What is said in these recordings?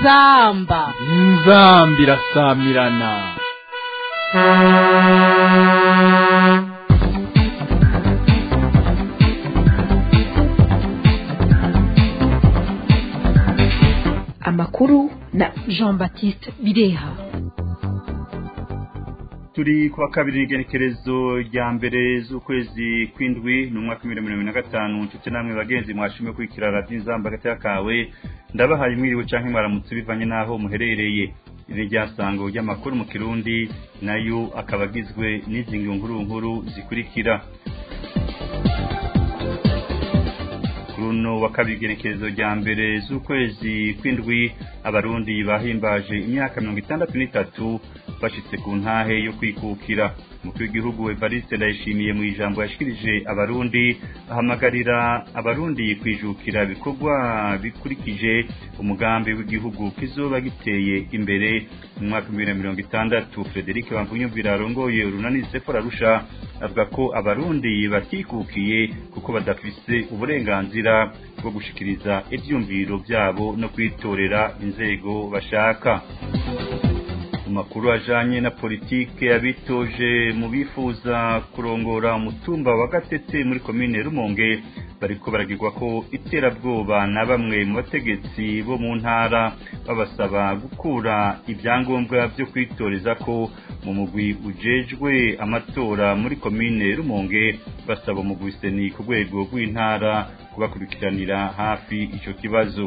inzamba inzamba irasamirana amakuru na jean baptiste bireha turi kuwa kabiri igenekerezo rya mbere z'ukwezi kw'indwi ni umwaka w'ibihumbi mirongo na gatanu nshuti namwe bagenzi mwashimwe kwikira radiyo inzamba hagati y'akawe ndabahaye mwiriwe canke mwaramutse bivanye n'aho muherereye iri ryasango ry'amakuru mu kirundi nayo akaba agizwe n'izi nkuru nkuru zikurikira runo wa kabiri igenekerezo rya mbere z'ukwezi kw'indwi abarundi bahimbaje imyaka mirongo itandatu n'itatu bashitse ku ntahe yo kwikukira umukuru w'igihugu evariste ndayishimiye mu ijambo yashikirije abarundi ahamagarira abarundi kwijukira ibikorwa bikurikije umugambi w'igihugu kizoba giteye imbere mu mwaka w'ibihumbi na mirongo itandatu frederic bamvunyumvira arongoye urunani sefora rusha avuga ko abarundi batikukiye kuko badafise uburenganzira bwo gushikiriza ivyumviro vyabo no kwitorera inzego bashaka makuru ajanye na politike yabitoje mu bifuza kurongora umutumba wa gatete muri komine rumonge bariko baragirwa ko iterabwoba na bamwe mu bategetsi bo mu ntara babasaba gukura ibyangombwa vyo kwitoreza ko mu mugwi ujejwe amatora muri komine rumonge basaba umugwi seni ku rwego rw'intara kubakurikiranira hafi ico kibazo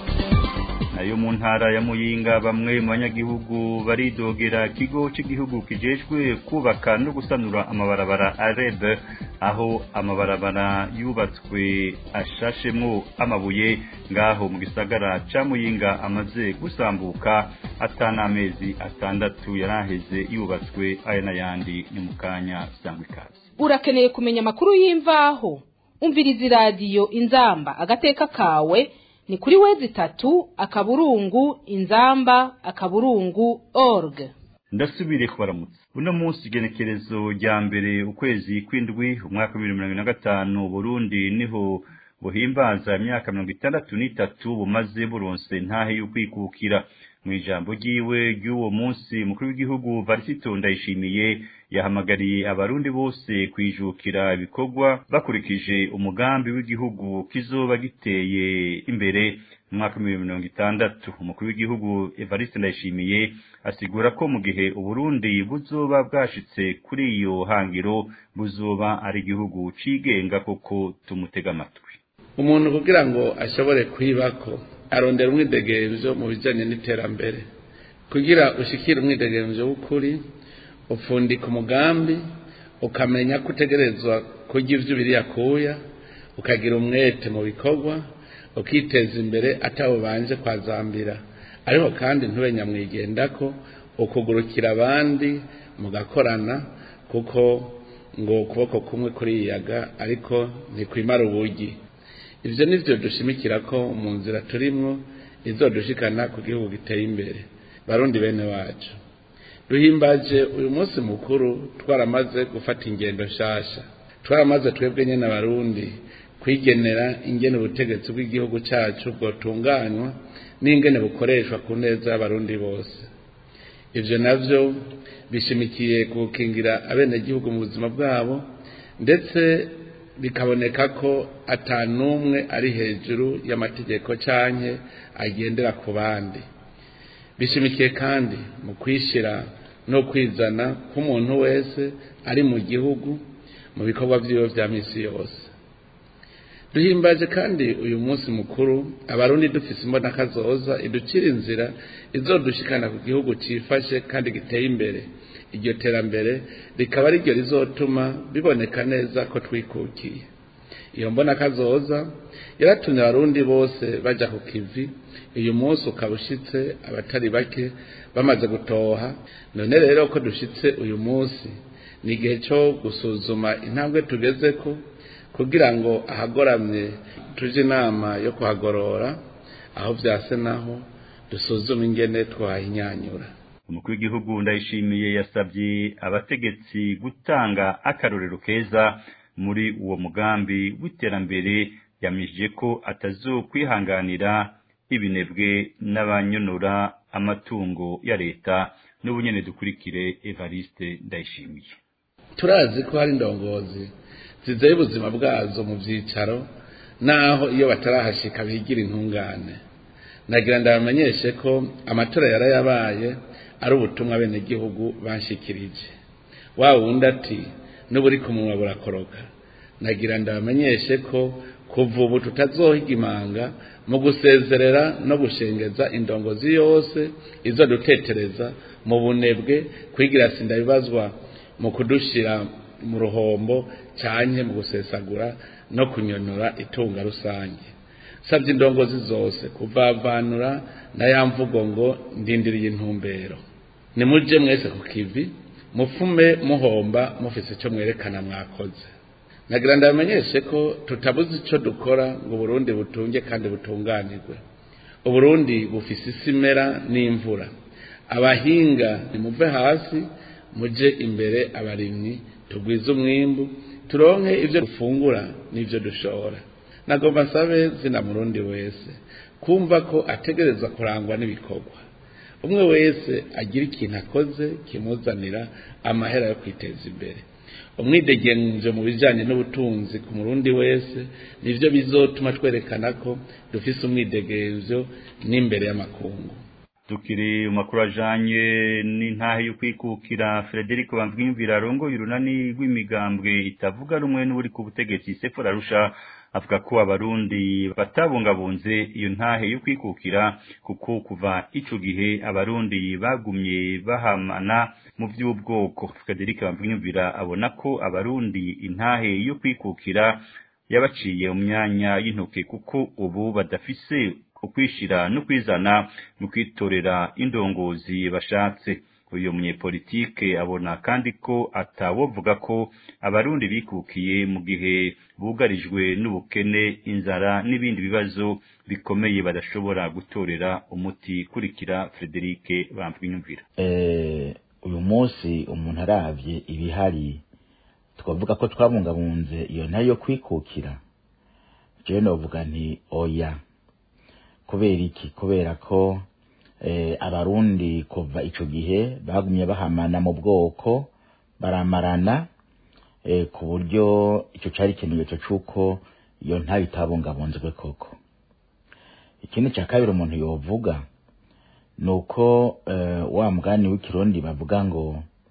nayo mu ntara ya muyinga bamwe mu banyagihugu baridogera ikigo cy'igihugu kijejwe kubaka no gusanura amabarabara areb aho amabarabara yubatswe ashashemwo amabuye ngaho mu gisagara ca muyinga amaze gusambuka atanamezi atandatu yaraheze yubatswe aya n'ayandi ni mu kanya sangwa ikaze urakeneye kumenya amakuru y'imvaho umviriza iradiyo inzamba agateka kawe ni kuri wezi itatu akaburungu inzamba akaburungu org ndasubire kubaramutsa uno munsi igenekerezo rya mbere ukwezi kw'indwi umwaka w'ibihumbi mirongo na gatanu burundi niho buhimbaza imyaka mirongo itandatu n'itatu bumaze buronse ntahe y'ukwikukira mu ijambo ryiwe ry'uwo munsi umukuru w'igihugu varisito ndayishimiye yahamagariye abarundi bose kwijukira ibikorwa bakurikije umugambi w'igihugu kizoba giteye imbere mu mwaka w'ibihumbi mirongo itandatu umukuru w'igihugu evariste ndayishimiye asigura ko mu gihe uburundi buzoba bwashitse kuri iyo hangiro buzoba ari igihugu cigenga koko tumutega amatwi umuntu kugira ngo ashobore kwibako arondera umwidegemvyo mu bijanye n'iterambere kugira ushikire umwidegemvyo w'ukuri upfundika umugambi ukamenya ko utegerezwa kurya ivyo ubiriye kuya ukagira umwete mu bikorwa ukiteza imbere atawubanje kwazambira ariko kandi ntube nyamwigendako ukugurukira abandi mugakorana kuko ngo ukuboko kumwe kuriyaga ariko ntikwimara ubugi ivyo nivyo dushimikira ko mu nzira turimwo izodushikana ku gihugu giteye imbere barundi bene wacu duhimbaje uyu munsi mukuru twaramaze gufata ingendo nshasha twaramaze twebwe nyene abarundi kwigenera ingene ubutegetsi bw'igihugu cacu bwotunganywa n'ingene bukoreshwa ku neza y'abarundi bose ivyo navyo bishimikiye gukingira abenegihugu mu buzima bwabo ndetse bikaboneka ko atanumwe ari hejuru y'amategeko canke agendera ku bandi bishimikiye kandi mu kwishira no kwizana k'umuntu wese ari mu gihugu mu bikorwa vyiwe vya misi yose duhimbaje kandi uyu munsi mukuru abarundi dufise imbonaka zoza iducira inzira izodushikana ku gihugu cifashe kandi giteye imbere iryo terambere rikaba ari ryo rizotuma biboneka neza ko twikukiye iyo mbona kazoza yaratumye abarundi bose baja ku kivi uyu munsi ukaba ushitse abatari bake bamaze gutoha none rero ko dushitse uyu munsi ni igihe cyo gusuzuma intambwe tugezeko kugira ngo ahagoramye tuje inama yo kuhagorora aho vyase naho dusuzume ingene twahinyanyura umukuru w'igihugu ndayishimiye yasabye abategetsi gutanga akarorero keza muri uwo mugambi w'iterambere yamije ko atazokwihanganira ibinebwe n'abanyonora amatungo ya leta n'ubunyene dukurikire Evariste Ndayishimiye turazi ko hari indongozi zizeye ubuzima bwazo mu byicaro naho iyo batarahashika bigira intungane nagira ndabamenyeshe ko amatora yarayabaye ari ubutumwa bene gihugu banshikirije wa wundi ati n'uburi ku munwa burakoroka nagira ndabamenyeshe ko kuva ubu tutazohiga imanga mu gusezerera no gushengeza indongozi yose izo dutetereza mu bunebwe kwigira sinda bibazwa mu kudushira mu ruhombo cyane mu gusesagura no kunyonora itunga rusange sabye indongozi zose kuvavanura na ya mvugo ngo ndindiriye intumbero nimuje mwese ku kivi mufume muhomba mufise icyo mwerekana mwakoze nagira ndabamenyeshe ko tutabuze icyo dukora ngo Burundi butunge kandi butunganirwe uburundi bufise isimera n'imvura abahinga nimuve hasi muje imbere abarimyi tugwize umwimbu turonke ibyo dufungura n'ibyo dushora nagomba nsabe zina murundi wese kumva ko ategereza kurangwa n'ibikorwa umwe wese agira ikintu akoze kimuzanira amahera yo kwiteza imbere umwidegenje mu bijyanye n'ubutunzi ku murundi wese nibyo bizotuma twerekana ko dufise umwidegenzo n'imbere y'amakungu tukiri makuru ajanye n'intahe yo kwikukira Frederic Bamvwimvira arongoye urunani rw'imigambwe itavuga rumwe n'uri ku butegetsi Sefora Rusha avuga ko abarundi batabungabunze iyo ntahe yo kwikukira kuko kuva ico gihe abarundi bagumye bahamana mu by'ubwoko Frederic Bamvwimvira abona ko abarundi intahe yo kwikukira yabaciye mu myanya y'intoke kuko ubu badafise ukwishira no kwizana mu kwitorera indongozi bashatse uyu munyepolitike abona kandi ko atawovuga ko abarundi bikukiye mu gihe bugarijwe n'ubukene inzara n'ibindi bibazo bikomeye badashobora gutorera umuti kurikira Frederic Bamvwimvira eh uyu munsi umuntu aravye ibihari twavuga ko twabungabunze iyo nayo kwikukira je novuga nti oya kubera iki kubera ko abarundi kuva icyo gihe bagumye bahamana mu bwoko baramarana ku buryo icyo cyari ikimenyetso cy'uko iyo ntayo itabungabunzwe koko ikindi cya kabiri umuntu yovuga ni uko wa mugani w'ikirundi bavuga ngo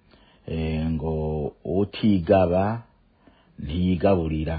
ngo utigaba ntiyigaburira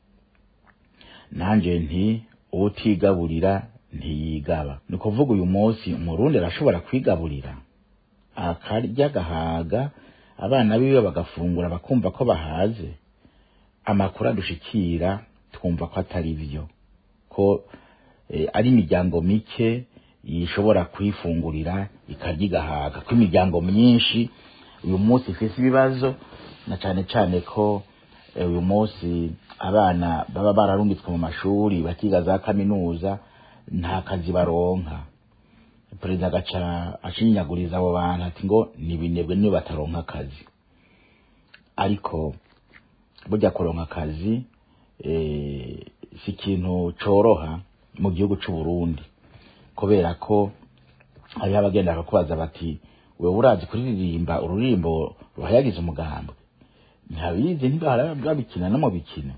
nanjye nti utigaburira ntiyigaba ni ukuvuga uyu munsi umurundi arashobora kwigaburira akarya agahaga abana biwe bagafungura bakumva ko bahaze amakuru adushikira twumva ko atari byo ko ari imiryango mike ishobora kwifungurira ikarya igahaga ko imiryango myinshi uyu munsi ifite ibibazo na cyane cyane ko uyu munsi abana baba bararungitswe mu mashuri bakiga za kaminuza nta kazi baronka perezida agaca ashinyaguriza abo bantu ati ngo nibinebwe niyo bataronka akazi ariko burya kuronka akazi si ikintu coroha mu gihugu c'u Burundi kubera ko hariho abagenda bakakubaza bati wewe urazi kuririmba ururimbo ruhayagiza umugambwe ntabizi ntibabikina no mu bikino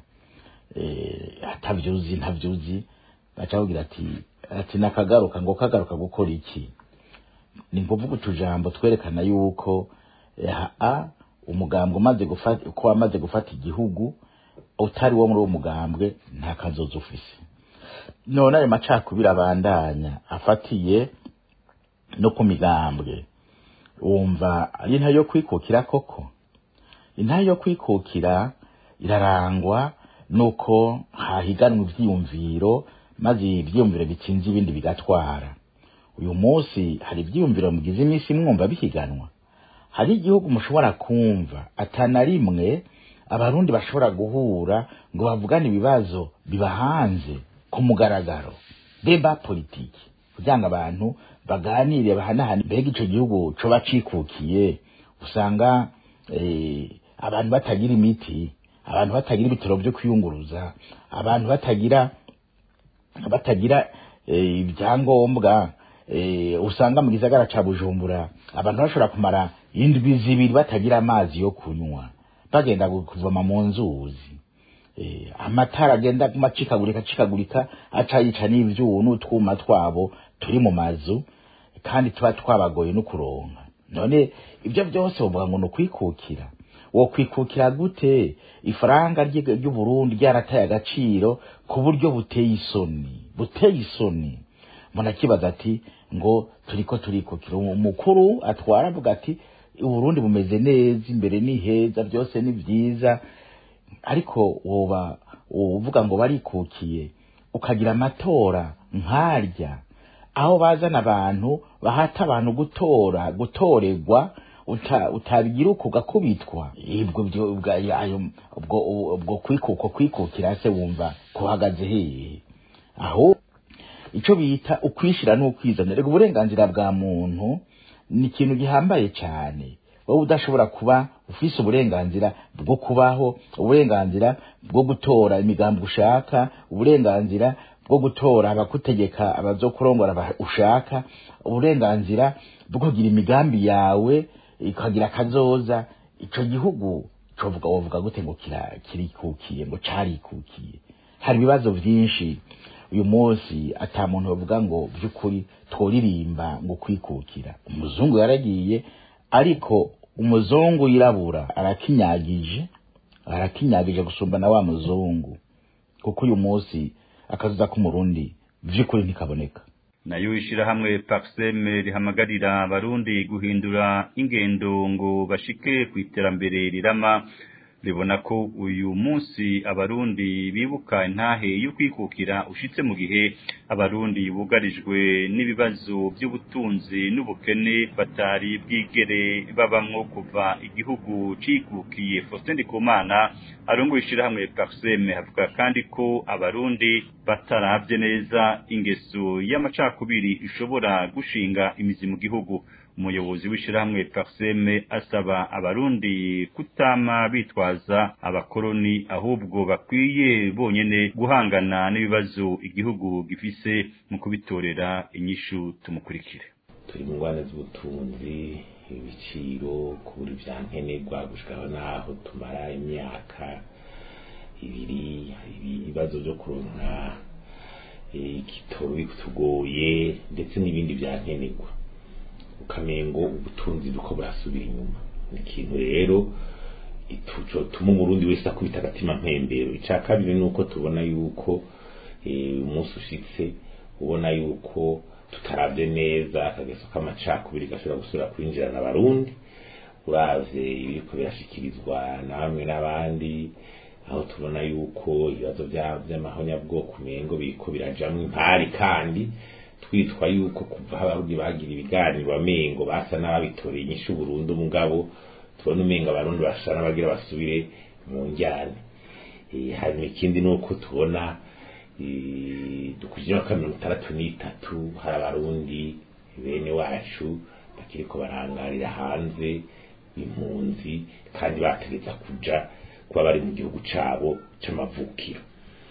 atavyuzi ntavyuzi baca bagira ati ati nakagaruka ngo kagaruka gukora iki ni kuvuga utujambo twerekana yuko a umugambwe umaze gufata uko wamaze gufata igihugu utari wo muri uwo mugambwe nta kazoza ufise none ayo macakubiri abandanya afatiye no ku migambwe wumva ari ntayo yo kwikukira koko intayo yo kwikukira irarangwa nuko hahiganwa ivyiyumviro maze ivyiyumviro bitsinze ibindi bigatwara uyu munsi hari ivyiyumviro mugize iminsi mwumva bihiganwa hari igihugu mushobora kumva atana rimwe abarundi bashobora guhura ngo bavugane ibibazo biba hanze ku mugaragaro deba politiki kugira ngo abantu baganire bahanahane mbega ico gihugu coba cikukiye usanga abantu batagira imiti abantu batagira ibitaro vyo kwiyunguruza abantu batagira batagira ibyangombwa usanga mu gisagara ca bujumbura abantu bashobora kumara indwi zibiri batagira amazi yo kunywa bagenda kuvoma mu nzuzi amatara agenda macikagurika acikagurika aca yica n'ivyubu n'utwuma twabo turi mu mazu kandi tuba twabagoye no kuronka none ibyo byose uvuga ngo ni ukwikukira wo kwikukira gute ifaranga ry'uburundi ryarataye agaciro ku buryo buteye isoni buteye isoni umuntu akibaza ati ngo turiko turikukira umukuru atwara avuga ati uburundi bumeze neza imbere ni heza byose ni byiza ariko woba uvuga ngo barikukiye ukagira amatora nkarya aho bazana abantu bahata abantu gutora gutorerwa utabigira uko ugakubitwa ubwo kwikuko kwikukira se wumva kuhagaze hehe aho icyo bita ukwishira n'ukwizana reka uburenganzira bwa muntu ni ikintu gihambaye cyane wowe udashobora kuba ufise uburenganzira bwo kubaho uburenganzira bwo gutora imigambi ushaka uburenganzira bwo gutora abakutegeka abazokurongora ushaka uburenganzira bwo kugira imigambi yawe ikagira akazoza ico gihugu covuga wovuga gute ngo kirikukiye ngo carikukiye hari ibibazo vyinshi uyu munsi ata muntu bavuga ngo by'ukuri tworirimba ngo kwikukira umuzungu yaragiye ariko umuzungu yirabura arakinyagije arakinyagije gusumba na wa muzungu kuko uyu munsi akazuza k'umurundi by'ukuri ntikaboneka nayo ishirahamwe paxeme rihamagarira abarundi guhindura ingendo ngo bashike ku iterambere rirama ribona ko uyu munsi abarundi bibuka intahe yo kwikukira ushitse mu gihe abarundi bugarijwe n'ibibazo by'ubutunzi n'ubukene batari bwigere babamwo kuva igihugu cikukiye Faustin Ndikumana arongoye ishirahamwe Parseme avuga kandi ko abarundi bataravye neza ingeso y'amacakubiri ishobora gushinga imizi mu gihugu umuyobozi w'ishirahamwe Parseme asaba abarundi kutama bitwaza abakoroni ahubwo bakwiye bonyene guhangana n'ibibazo igihugu gifise mu kubitorera inyishu tumukurikire turi mu ngwane z'ubutunzi ibiciro kubura ivyankenerwa gushikaho naho tumara imyaka ibiri ibibazo vyo kuronka igitoro bitugoye ndetse n'ibindi vyankenerwa ukamengo ubutunzi buko burasubira inyuma ni ikintu rero ituco tuma umurundi wese akubita agatima mpembero ica kabiri nuko tubona yuko umunsi ushitse ubona yuko tutaravye neza akageso k'amacakubiri gashobora gusubira kwinjirana abarundi uravye ibiriko birashikirizwa na bamwe n'abandi aho tubona yuko ibibazo vy'amahonyabwoko umengo biriko birajamwo impari kandi twitwa yuko kuva aho abarundi bagira ibiganiro amengo basa n'ababitoreye inyishu burundu mugabo tubona umenga abarundi basa n'abagira basubire mu njyane hanyuma ikindi nuko tubona dukurikije imyaka mirongo itandatu n'itatu hari abarundi bene wacu bakiriko barangarira hanze impunzi kandi bategeza kuja kuba bari mu gihugu cabo c'amavukiro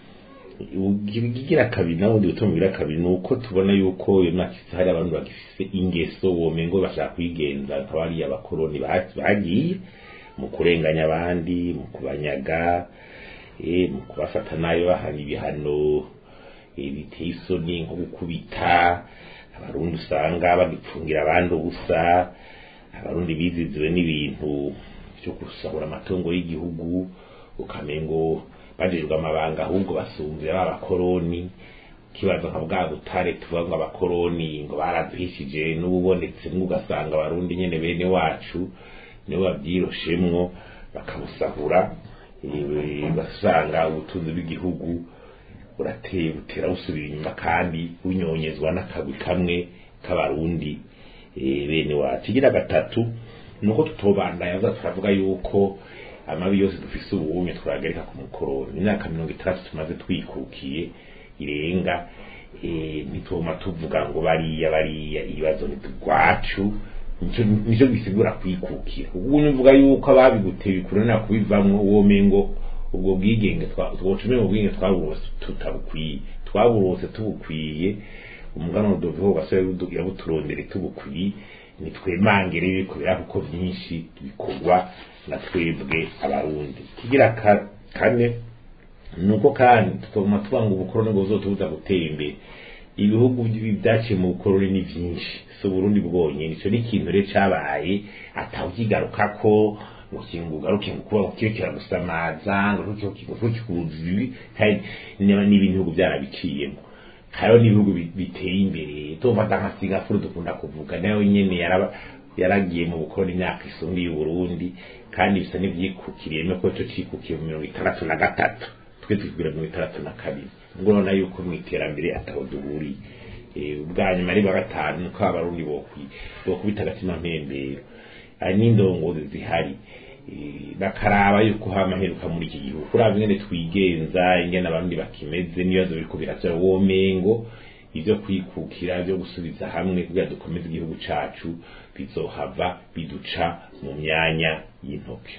igira kabiri nabundi gutuma bigira kabiri nuko tubona yuko iyo myaka hari abantu bagifise ingeso womengo bashaka kwigenza nkaba ari abakoroni bagiye mu kurenganya abandi mu kubanyaga mu kubafata nayo bahana ibihano biteye isoni nko gukubita abarundi usanga bagipfungira abandi ubusa abarundi biziziwe n'ibintu byo gusahura amatungo y'igihugu ukamengo bajejwe amabanga ahubwo basumvira b'abakoroni kibazo nka bwa butare tuvuga ngo abakoroni ngo baraduhishije n'ububonetse ugasanga abarundi nyene bene wacu nibo babyiroshemwo bakabusahura basanga ubutunzi bw'igihugu burateye butera busubira inyuma kandi bunyonyezwa n'akagwi kamwe k'abarundi bene wacu igira gatatu nuko tutobandanya za turavuga yuko amabi yose dufise ubumwe twagarika ku mukoroni imyaka mirongo itandatu tumaze twikukiye irenga ntituma tuvuga ngo bariya bariya ibibazo nitugwacu nico gisigura kwikukira ubu nivuga yuko ababiguteye bikurana kubivamwo womengo ubwo bwigenge twocumenga ubwigenge twaburose tutabukwiye twaburose tubukwiye umuganwa doveho gasore yabuturondere tubukuri nitwemangere ibiko birako kuko vyinshi bikorwa na twebwe abarundi kigira kane nuko kandi tutuma tuvuga ngo ubukoroni buzotubuza gutera imbere ibihugu byaciye mu bukoroni ni byinshi si uburundi bwonyine icyo ni ikintu rero cyabaye atawukigaruka ko ngo kintu ugaruke ngo kuba kibe kiragusamaza ngo ntukikubuza ibi kandi n'ibindi bihugu byarabiciyemo hariho n'ibihugu biteye imbere tufata nka singapore dukunda kuvuga nayo nyine yaragiye mu bukoroni imyaka isumbi y'uburundi kandi bisa n'ibyikukiriyemo ko cyo cikukiye mu mirongo itandatu na gatatu twe tukubwira mirongo itandatu na kabiri ubwo urabona yuko mu iterambere ataho duhuriye ubwa nyuma ari gatanu ko abarundi bokubita agatima mpembero hari n'indongozi zihari bakaraba yuko hama heruka muri iki gihugu kuraba ingene twigenza ingene abarundi bakimeze n'ibibazo biriko biravyara womengo ivyo kwikukira vyo gusubiza hamwe kugira dukomeze igihugu cacu bizohava biduca mu myanya y'intoke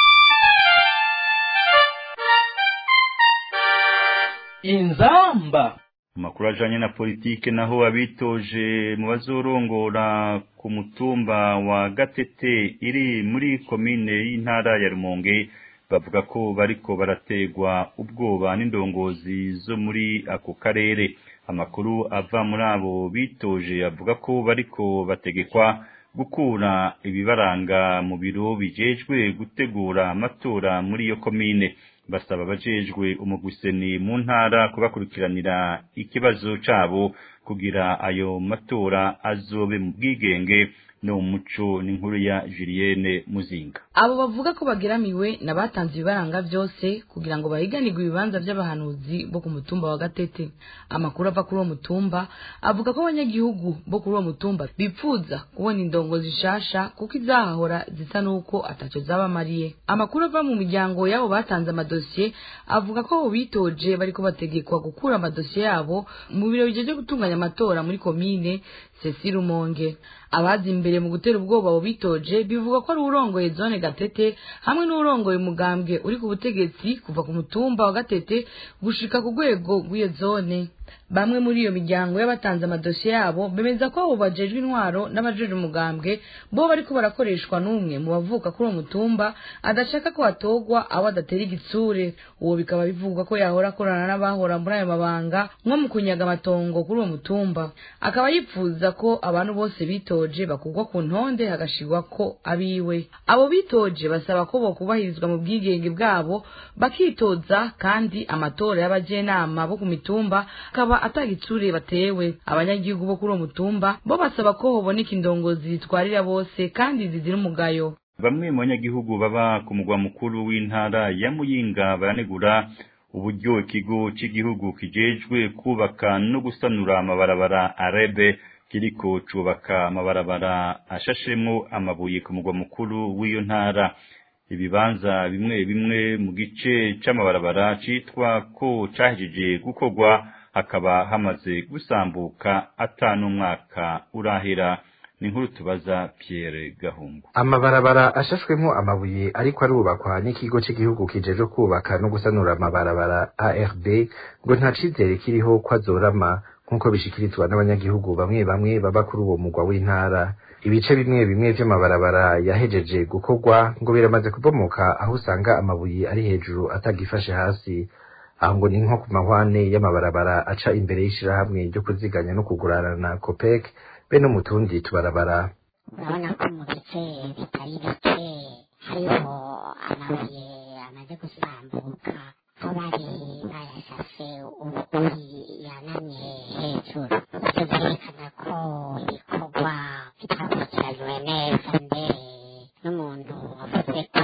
inzamba amakuru ajanye na politike naho abitoje mu bazorongora ku mutumba wa gatete iri muri komine y'intara ya rumonge bavuga ko bariko barategwa ubwoba n'indongozi zo muri ako karere amakuru ava muri abo bitoje avuga ko bariko bategekwa gukura ibibaranga mu biro bijejwe gutegura amatora muri iyo komine basaba abajejwe umugwiseni mu ntara kubakurikiranira ikibazo cabo kugira ayo matora azobe mu bwigenge no mu muco n'inkuru ya Julienne Muzinga abo bavuga ko bageramiwe n'abatanze ibibaranga byose kugira ngo bahiganirwe ibibanza by'abahanuzi bo ku mutumba wa gatete amakuru ava kuri uwo mutumba avuga ko abanyagihugu bo kuri uwo mutumba bipfuza kubona indongo zishasha kuko izahahora zisa n'uko atacyo zabamariye amakuru ava mu miryango y'abo batanze amadosiye avuga ko abo bitoje bariko bategekwa gukura amadosiye yabo mu biro bijeje gutunganya amatora muri komine Cecile Rumonge abazi imbere mu gutera ubwoba abo bitoje bivuga ko ari urongoye zone gatete hamwe n'urongoye umugambwe uri ku butegetsi kuva ku mutumba wa gatete gushika ku rwego rw'iyo zone bamwe muri iyo miryango y'abatanze amadosiye yabo bemeza ko abo bajejwe intwaro n'abajejwe umugambwe bo bariko barakoreshwa n'umwe mu bavuka kuri uwo mutumba adashaka ko hatogwa abo adatera igitsure uwo bikaba bivugwa ko yahora akorana n'abahora muri ayo mabanga nko mu kunyaga amatongo kuri uwo mutumba akaba yipfuza ko abantu bose bitoje bakugwa ku ntonde hagashirwa ko abiwe abo bitoje basaba ko bokubahirizwa mu bwigenge bwabo bakitoza kandi amatora y'abajenama bo ku mitumba akaba atagitsure batewe abanyagihugu bo kuri uwo mutumba bo basaba ko hoboneka indongozi zitwarira bose kandi zizira umugayo bamwe mu banyagihugu baba ku mugwa mukuru w'intara ya muyinga baranegura uburyo ikigo cy'igihugu kijejwe kubaka no gusanura amabarabara arebe kiriko cubaka amabarabara ashashemwo amabuye ku mugwa mukuru w'iyo ntara ibibanza bimwe bimwe mu gice c'amabarabara citwa ko cahejeje gukorwa hakaba hamaze gusambuka atanu umwaka urahera ni nkuru tubaza Pierre Gahungu amabarabara ashashwemo amabuye ariko arubakwa n'ikigo cy'igihugu kijeje kubaka no gusanura amabarabara ARB ngo nta cizere kiriho ko azorama nk'uko bishikirizwa n'abanyagihugu bamwe bamwe baba kuri uwo mugwa w'intara ibice bimwe bimwe vy'amabarabara yahejeje gukorwa ngo biramaze kubomoka aho usanga amabuye ari hejuru atagifashe hasi aho ngo ni nko ku mahwane y'amabarabara aca imbere y'ishirahamwe ryo kuziganya no kugurana copec be no mu tundi tubarabara urabona ko mu bice bitari bike hariho amabuye amaze gusambuka aho bari bayashashe ubuguri yanamye hejuru ibyo byerekana ko ibikorwa bitakurikiranywe neza mbere n'umuntu wavuze ko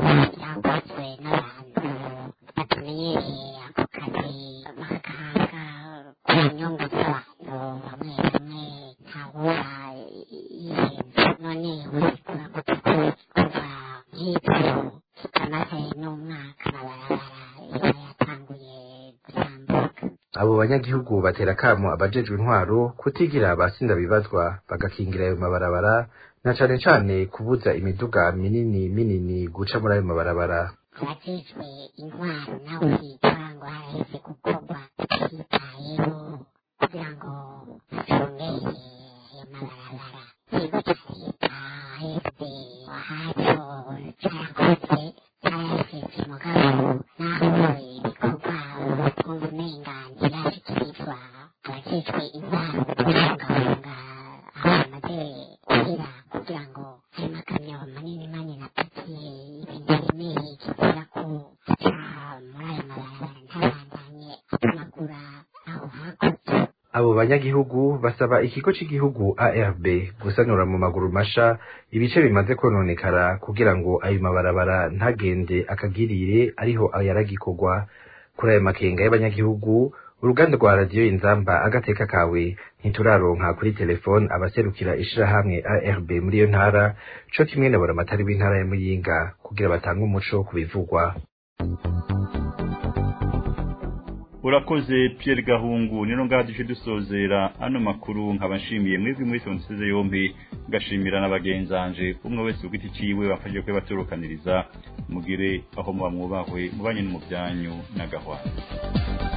byakozwe n'abantu batamenyereye ako kazi bakahanga ku nyungu z'abantu bamwe bamwe ntawura yihenze none urikura gute ko kuva nk'ibyo kitamaze n'umwaka amabarabara iba yatanguye gusambuka abo banyagihugu batera kamo abajejwe intwaro kutigira abasinda bibazwa bagakingira ayo mabarabara na cane cane kubuza imiduga minini minini guca muri ayo mabarabara abajejwe intwaro nawe hitwa ngo haraheze gukorwa tutitayeho kugira ngo agaca muri ayo mabarabara ntabandanye atumagura aho hakurya abo banyagihugu basaba ikigo cy'igihugu ARB gusanura mu maguru masha ibice bimaze kononekara kugira ngo ayo mabarabara ntagende akagirire ariho ayaragikorwa kuri ayo makenga y'abanyagihugu uruganda rwa radiyo inzamba agateka kawe ntituraronka kuri telefone abaserukira ishirahamwe ARB muri iyo ntara co kimwe na buramatari w'intara ya Muyinga kugira batange umuco ku bivugwa urakoze Pierre Gahungu nino ngaha duce dusozera ano makuru nkaba nshimiye mwebwe muri sonsize yombi ngashimira n'abagenzanje umwe wese ku giti ciwe bafashije kwe baturukaniriza mugire aho muba mwubahwe mubanye no mu byanyu n'agahwana